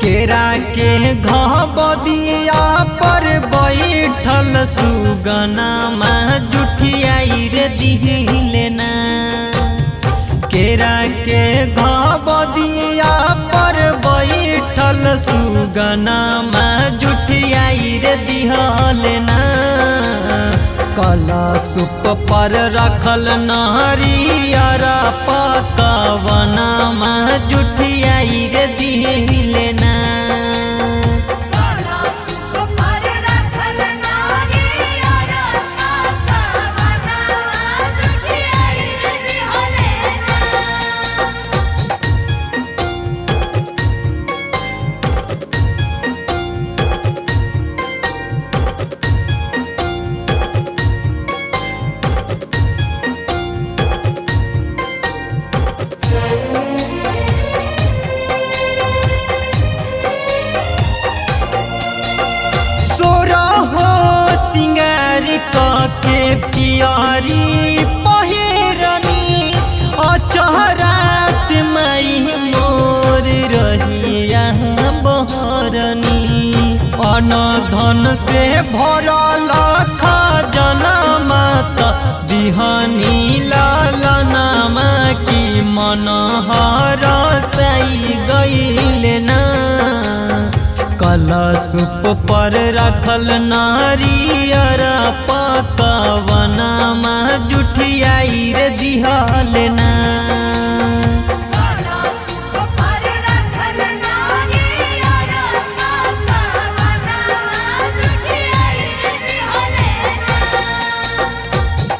केरा के घबदिया पर बैठल सुगनामा जुठियाई रे दिहिले ना केरा के घबदिया पर बैठल सुगनामा जुठियाई रे दिहले ना कलशुप पर रखल नारियर पकवनमा जुठियाई रे दिहिले ना कलशुप पर रखल नारियर पकवनमा जुठियाई रे दिहले ना सोरा हो सिंगार के पियारी पहिरनी अचहरा से मई मोर रहिया बहरनी अन धन से भरल खजनमा त बिहनी लालनामा की मन हरसाई गईल ना कलशुप पर रखल नारियर पकवनमा जुठियाई रे दिहल ना कलशुप पर रखल नारियर पकवनमा जुठियाई रे दिहले ना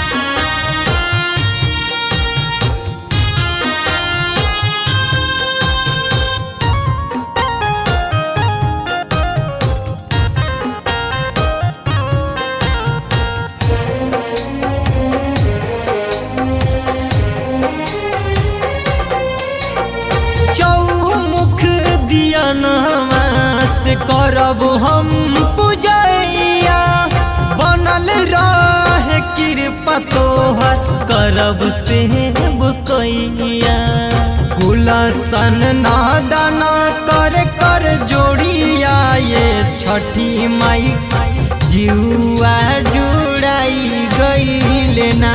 चौमुख दिया नमास करब हम पूजैया बनल रहे कृपा तोहर करब सेब कैया गुलसन नादाना कर कर जोड़िया ये छठी माई जुआ जुड़ाई गईल ना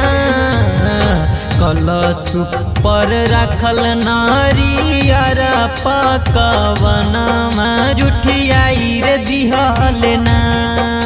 कलशुप पर रखल नारियर पकवनमा जुठियाई रे दिहल ना